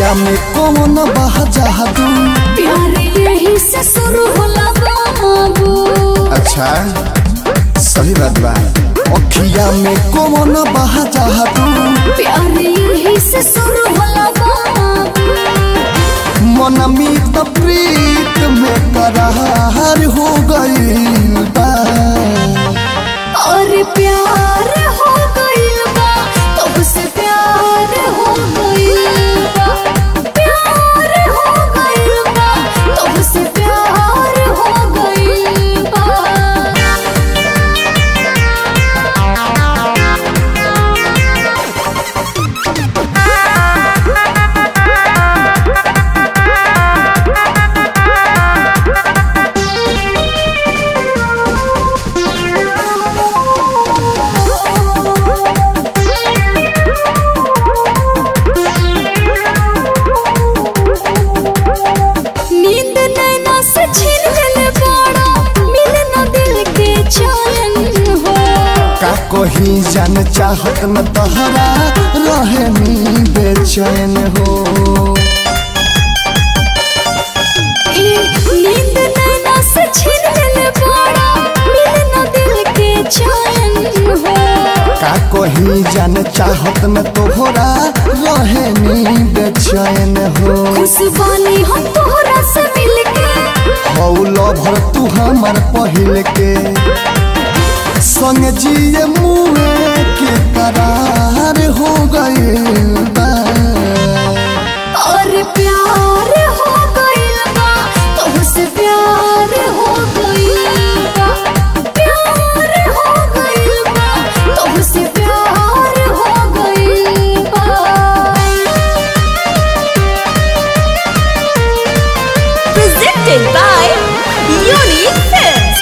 अखिया में कौन बह जादू प्यार यही से शुरू होला बाबू अच्छा सही बात बा अखिया में कौन बह जादू प्यार यही से शुरू होला बाबू मन मीत प्रीत में करार हो गईल बा और प्यार हो गइल बा तुमसे प्यार हो गइल बा प्यार हो गइल बा तुमसे प्यार हो गइल बा नींद नैना से छीन लेले बाड़ा मिले न दिल के चैन हो का कही जान चाहत न तहरा रहे नी बेचैन हो ए, नींद नैना से छीन लेले बाड़ा मिले न दिल के चैन हो का कही जान चाहत न तोहरा रहे नी बेचैन हो खुशबानी हम तोहरा से मिलके हौलो भर तू हमर पहिल के संग जिए मुए के करार हो गईल बा और प्यार हो गइल बा तुमसे प्यार हो गइल बा प्यार हो गइल बा तुमसे प्यार हो गइल बा presented by Unique Films.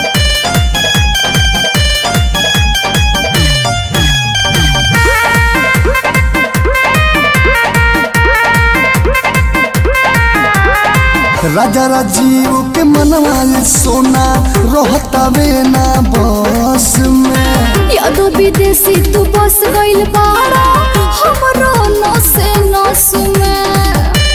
राजा राजीव के मनवा सोना रहतावे ना बस में यादो विदेशी तू बस गइल बाड़ा हमरो नसे नसु में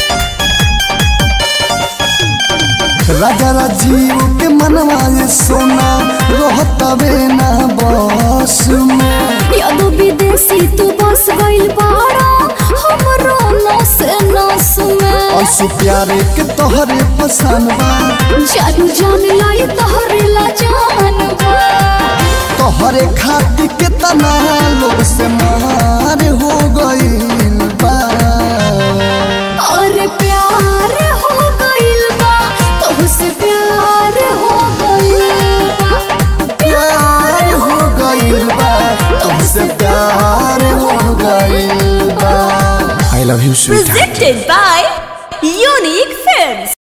राजा राजीव के मनवा सोना रहतावे ना बस में यादो विदेशी तू बस गइल बाड़ा हमरो नसे नसु में अंशु प्यारे के तोहरे पसंद बा जानू जान लाई तोहरे ला जानबा तोहरे खातिर के तना लोग से मार हो गईल बा और प्यार हो गइल बा तुमसे प्यार हो गइल बा प्यार हो गईल बा तुमसे प्यार हो गईल बा I love you sweet Presented by Unique Films.